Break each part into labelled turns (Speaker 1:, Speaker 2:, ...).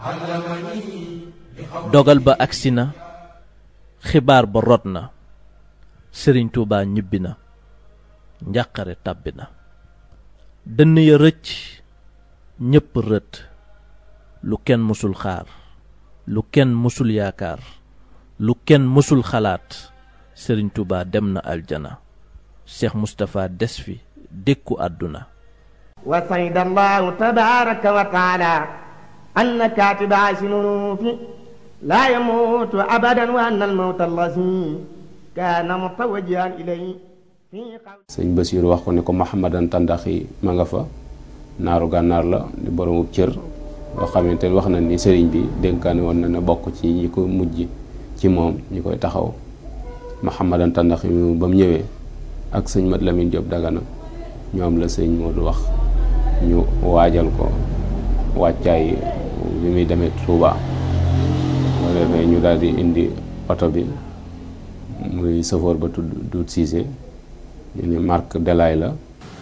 Speaker 1: dogal ba agsi na xibaar ba rot na sëriñ Tuubaa ñibbi na njàqare tàbbi na dënn ya rëcc ñépp rët lu kenn mësul xaar lu kenn mësul yaakaar lu kenn mësul xalaat sëriñ Tuubaa dem na aljana Cheikh Moustapha des fi dékku àdduna
Speaker 2: wa sayda allahu tabaraka wa taala anna katiba sinunuufi laa yamuutu abadan wa anna almawta allazi kaana mutawajjihan ilay
Speaker 3: sëñ Basiir wax ko ne ko Mahamadan Tandaxi ma nga fa naaru gànnaar la di boroomu cër loo xamante wax na ni sëriñ bi dénkaane woon na ne bokk ci ñi ko mujj ci moom ñi koy taxaw Mahamadan Tandaxi mu ba mu ñëwee ak sëñ Mat Lamin Jóob Dagana ñoom la sëñ Moodu wax ñu waajal ko wàccaay bi muy demee Tuuba moo defee ñu daal di indi oto bi muy safoor ba tudd Duut Siise ñu ni marque Delaay la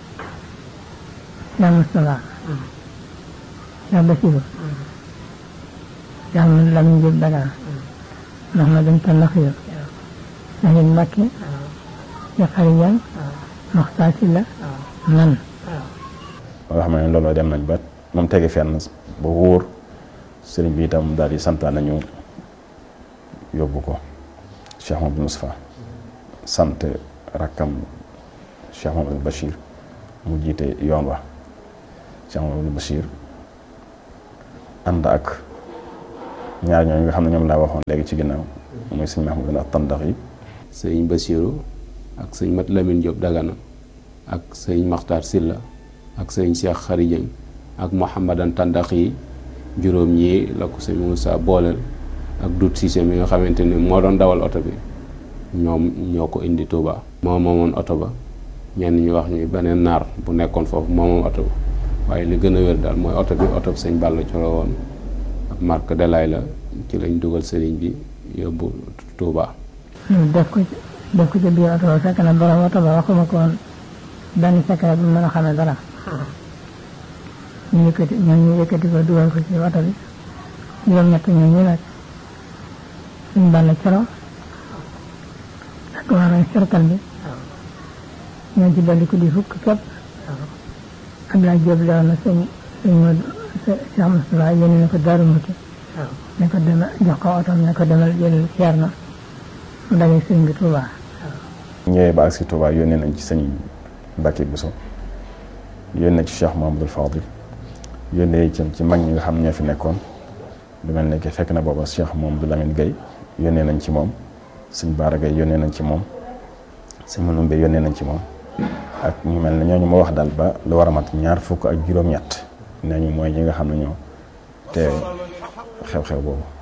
Speaker 4: yaa Moustapha yaa Basiru yaa Mat Lamin Jóob Dagana Mahamadan Tandaxi Sahid Mbakke ya xarijan Maxtaar Silla man
Speaker 5: nga xam ne looloo dem nañ ba moom tege fenn ba wóor sëriñ bi itam daal di santaan nañu yóbbu ko Cheikh Mamadou Moustapha sant rakkam Cheikh Mamadou Bachir mu jiite yoon wa Cheikh Mamadou Bachir ànd ak ñaar ñooñu nga xam ne ñoom laa waxoon léegi ci ginnaaw muy sëñ Mahmoud ak tandax yi
Speaker 3: sëñ Basiiru ak sëñ Mat Lamin Jóob Dagana ak sëñ Maxtaar Silla ak sëñ Cheikh Xarijëng ak Mouhamadan Tandax yi juróom ñii la ko sëñ Moussa booleel ak Dut Siise mi nga xamante ni moo doon dawal oto bi ñoom ñoo ko indi Touba. moo moomoon oto ba ñenn ñu wax ñu beneen naar bu nekkoon foofu moo moom oto ba waaye li gën a wér daal mooy oto bi oto bi sëñ Balla Coro woon ak marque Delaay la ci lañ dugal sëriñ bi yóbbu Touba.
Speaker 4: ñu def ko def ko ci biir oto ba fekk na borom oto ba waxuma ko woon benn secret bu mën a xamee dara ñu yëkkati ñoom ñu yëkkati ko dugal ko ci oto bi juróom-ñett ñoo ñu nag suñ bàll coro ak waa cercle bi ñoo ci dolli ko di fukk képp Abdoulaye Diop lewoon na sëñ sëñ Modou Cheikh Moustapha yéene na ko Daaru Muti ne ko demal jox ko oto ne ko demal jël ceer na mu daje sëñ bi Touba
Speaker 5: ñëwee ba agsi Touba yónnee nañ ci sëñ Mbacke Bousso yónnee ci Cheikh Mahamadul Fadil yónnee itam ci mag ñi nga xam ñoo fi nekkoon lu mel ne que fekk na booba Cheikh Mahamadou Lamine Gueye yónnee nañ ci moom sëñ Baara Gueye yónnee nañ ci moom sëñ Manoumbe yónnee nañ ci moom ak ñu mel ne ñooñu ma wax daal ba lu war a mat ñaar fukk ak juróom-ñett nee ñu mooy ñi nga xam ne ñoo te xew-xew boobu